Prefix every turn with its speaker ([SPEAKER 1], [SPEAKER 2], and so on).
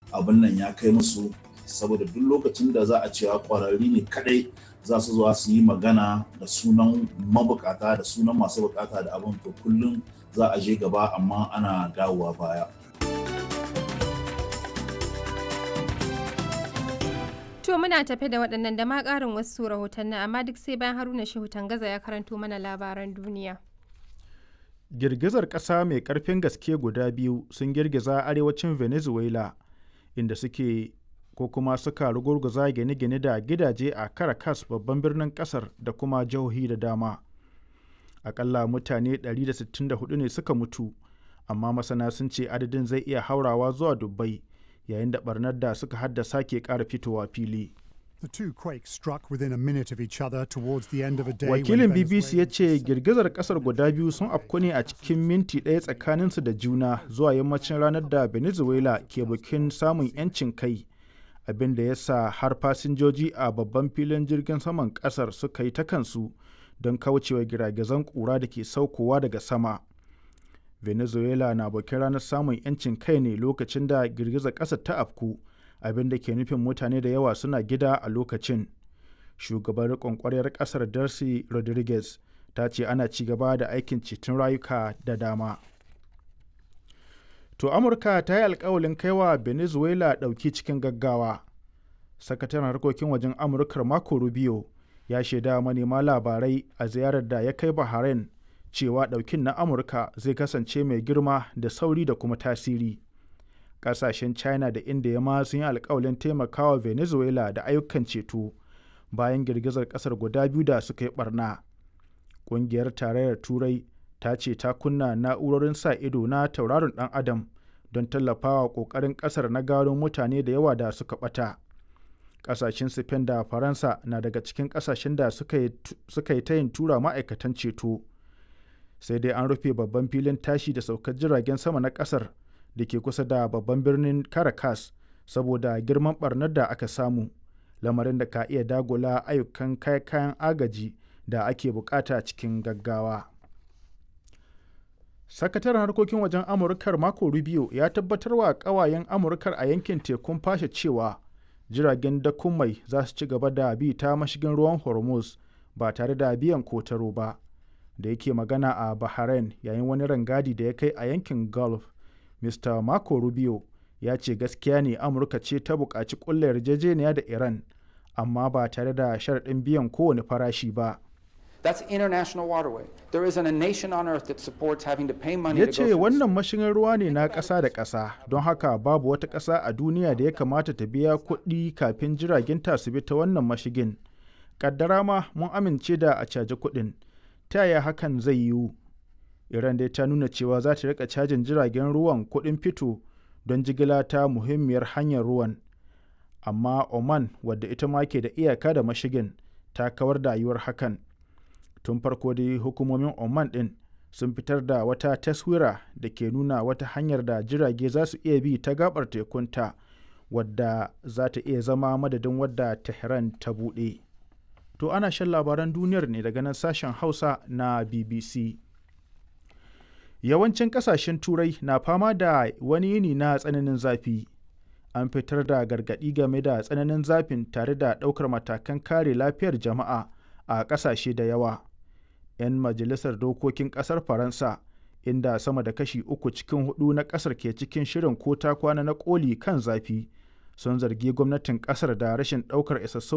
[SPEAKER 1] abin nan ya kai musu saboda duk lokacin da za a cewa ƙwararri ne kadai za su zuwa su yi magana da sunan mabukata da sunan masu bukata da abin to kullum za a je gaba amma ana dawowa baya.
[SPEAKER 2] To muna tafe da waɗannan da ma ƙarin wasu rahotanni amma duk sai bayan Haruna Shehu Tangaza ya karanto mana labaran duniya.
[SPEAKER 3] Girgizar ƙasa mai ƙarfin gaske guda biyu sun girgiza arewacin Venezuela inda suke ko kuma suka rugurguza gine-gine da gidaje a Caracas babban birnin ƙasar da kuma jihohi da dama. Akalla mutane 164 ne suka mutu, amma masana sun ce adadin zai iya haurawa zuwa dubbai. yayin da barnar da suka haddasa ke ƙara fitowa fili. Wakilin BBC ya ce girgizar kasar guda biyu sun afku ne a cikin minti ɗaya tsakaninsu da juna zuwa yammacin ranar da Venezuela ke bikin samun 'yancin kai, abin da ya sa har fasinjoji a babban filin jirgin saman ƙasar suka yi ta kansu don kaucewa giragizan ƙura da ke saukowa daga sama. venezuela na bakin ranar samun 'yancin kai ne lokacin da girgizar ƙasa ta afku abin da ke nufin mutane da yawa suna gida a lokacin shugaban riƙon ƙwaryar ƙasar darcy rodriguez ta ce ana ci gaba da aikin ceton rayuka da dama to amurka ta yi alkawalin kaiwa venezuela ɗauki cikin gaggawa sakataren harkokin wajen amurkar marco rubio ya shaida manema labarai a ziyarar da ya kai bahrain cewa ɗaukin na amurka zai kasance mai girma da sauri da kuma tasiri ƙasashen china da india ma sun yi alkawalin taimakawa venezuela da ayyukan ceto bayan girgizar ƙasar guda biyu da suka yi barna ƙungiyar tarayyar turai ta ce ta kunna na'urorin sa ido na tauraron ɗan adam don tallafawa ƙoƙarin ƙasar na gano mutane da yawa da suka ɓata ƙasashen spain da faransa na daga cikin ƙasashen da suka yi tayin tura ma'aikatan ceto sai dai an rufe babban filin tashi da saukar jiragen sama na kasar da ke kusa da babban birnin caracas saboda girman barnar da aka samu lamarin da ka iya dagula ayyukan kayan agaji da ake bukata cikin gaggawa sakataren harkokin wajen amurkar mako rubio ya tabbatar wa kawayen amurkar a yankin tekun fashe cewa jiragen dakon mai za su ci gaba da bi ta mashigin ruwan hormuz ba tare da biyan kotaro ba da yake magana a Bahrain yayin wani rangadi da ya kai a yankin Gulf, Mr. Marco Rubio ya ce gaskiya ne Amurka ce ta buƙaci ƙulla yarjejeniya da Iran, amma ba tare da sharaɗin biyan kowane farashi ba.
[SPEAKER 4] That's international waterway. There isn't a nation on earth that supports having to pay money
[SPEAKER 3] Ya
[SPEAKER 4] to
[SPEAKER 3] ce
[SPEAKER 4] go through
[SPEAKER 3] wannan mashigin ruwa ne na ƙasa da ƙasa, don haka babu wata ƙasa a duniya da ya kamata ta biya kuɗi kafin jiragen ta su bi ta wannan mashigin. Kaddara ma mun amince da a caji kuɗin. ta yaya hakan zai yiwu iran dai ta nuna cewa za ta rika cajin jiragen ruwan kuɗin fito don jigila ta muhimmiyar hanyar ruwan amma oman wadda ita ma ke da iyaka da mashigin ta kawar da yiwuwar hakan tun farko dai hukumomin oman ɗin sun fitar da wata taswira da ke nuna wata hanyar da jirage za su iya bi ta gabar tekunta wadda za ta iya zama madadin wadda tehran ta buɗe. To ana shan labaran duniyar ne daga nan sashen Hausa na BBC. Yawancin kasashen Turai na fama da wani yini na tsananin zafi. An fitar da gargaɗi game da tsananin zafin tare da ɗaukar matakan kare lafiyar jama'a a ƙasashe da yawa. 'Yan majalisar dokokin ƙasar Faransa, inda sama da kashi uku cikin hudu na ƙasar ke cikin shirin ko ta kwana na ƙoli kan zafi, sun zargi gwamnatin ƙasar da rashin ɗaukar isassun